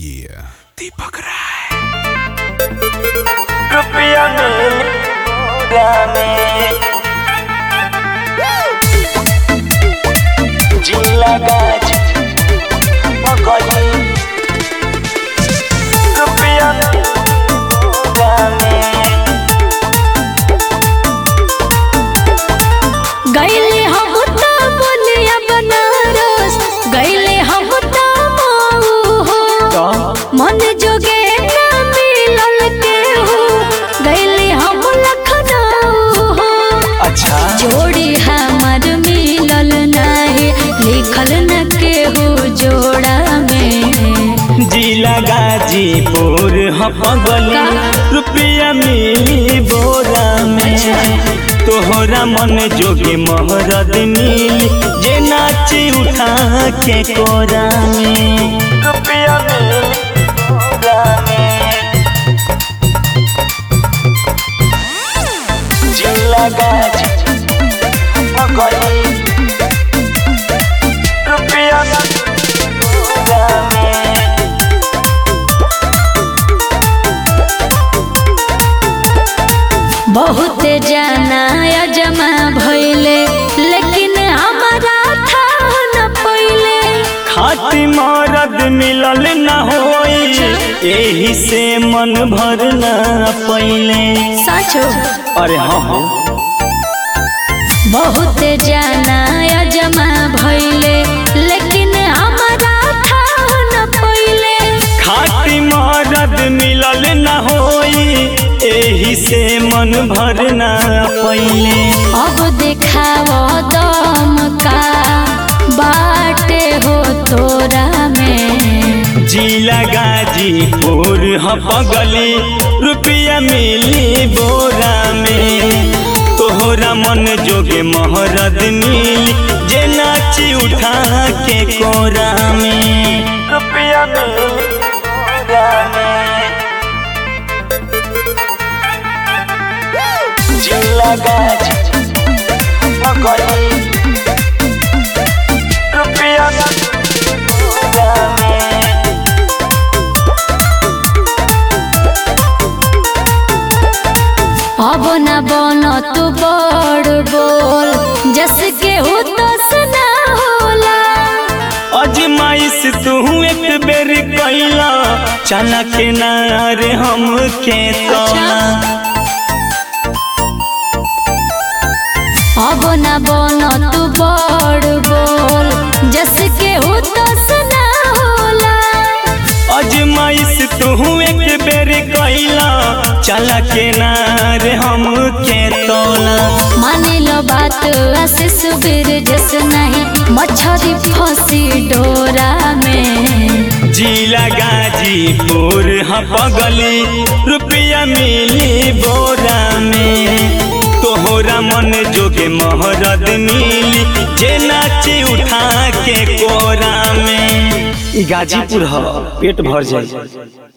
yeah. दीपक राय रुपया मिला में जिला गाज मगली रुपया मिला में गईले हम त बोलिया बनारस गईले हम त मऊ हो मन जोगे ना मिलल के हो गईले हम लखनऊ हो अच्छा जोड़ी हमर मिलल नाही लिखल न के हो जोड़ा में जिला गाजीपुर हपगली रुपया मिली बोरा में तोहरा मन जोगे महरद मिली जे नाची उठा के कोरा में रुपया मिली बोरा में जिला गाजी हपगली रुपया बोरा में बहुत जाना जमा भइले लेकिन हमारा था न पहिले खाती मरद मिलल न होई एही से मन भर न पहिले साचो अरे हाँ हाँ बहुत जाना जमा भइले लेकिन हमारा था न पहिले खाती मरद मिलल न होई एही से मन भर न पहिले अब देखाव दम का बाटे हो तोरा में जिला गाजीपुर हपगली रुपया मिली बोरा में तोहरा मन जोगे महरद मिली जे नाची उठा के कोरा में रुपया मिली बोरा में जिला गाजी हपगली रुपया बोरा में अब न बन तू बड़ बोल जस के हो तो सुना होला अजमाइश तू एक बेर कैला चना के नार हम के तोला अब न बन तू बड़ बोल जस के हो तो सुना होला अजमाइश तू एक बेर कैला चला के नार हम के तोला मान लो बात आशीष बीर जस नहीं मछरी फंसी डोरा में जिला गाजीपुर हपगली रुपया मिली बोरा में तोहरा मन जोगे महरद मिली जे नाची उठा के कोरा में गाजीपुर ह पेट भर जाए